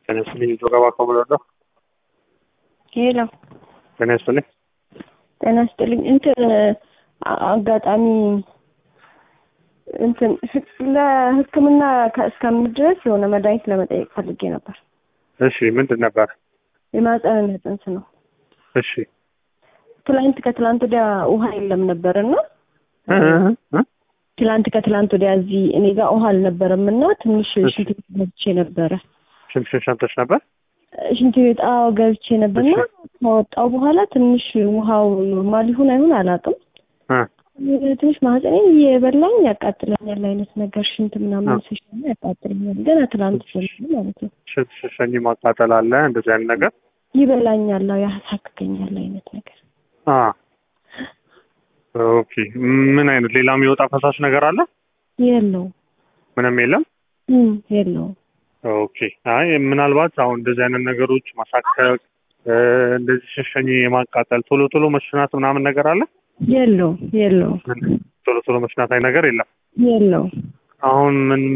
ጤና ይስጥልኝ ጆጋባ ከሞለዶ ሄሎ ጤና ይስጥልኝ ጤና ይስጥልኝ። እንትን አ- አጋጣሚ እንትን ህክ- ለሕክምና ከ- እስከምድረስ የሆነ መድኃኒት ለመጠየቅ ፈልጌ ነበር። እሺ ምንድን ነበር የማህፀንና ጽንስ ነው። እሺ ትላንት ከትላንት ወዲያ ውሃ የለም ነበር እና እ እ እ ትላንት ከትላንት ወዲያ እዚህ እኔ ጋር ውሃ አልነበረም እና ትንሽ እሺ። ሽንት ቤት ገብቼ ነበረ። ሽንትሽን ሸንተሽ ነበር ሽንት ቤት አዎ ገብቼ ነበርና ከወጣው በኋላ ትንሽ ውሃው ኖርማል ይሁን አይሁን አላውቅም እ ትንሽ ማህፀኔን እየበላኝ ያቃጥለኛል አይነት ነገር ሽንት ምናምን አዎ። ሲሸና ያቃጥለኛል። ገና ትላንት ጀምሮ ማለት ነው ሽንትሽን ሸኝ ማቃጠል አለ እንደዚህ አይነት ነገር ይበላኛል፣ አዎ ያሳክከኛል አይነት ነገር አ ኦኬ ምን አይነት ሌላ የሚወጣ ፈሳሽ ነገር አለ የለው ምንም የለም እም የለውም ኦኬ አይ ምናልባት አሁን እንደዚህ አይነት ነገሮች ማሳከክ እ፣ እንደዚህ ሽሸኝ የማቃጠል ቶሎ ቶሎ መሽናት ምናምን ነገር አለ የለውም የለውም ቶሎ ቶሎ መሽናት አይ ነገር የለም የለውም አሁን ምን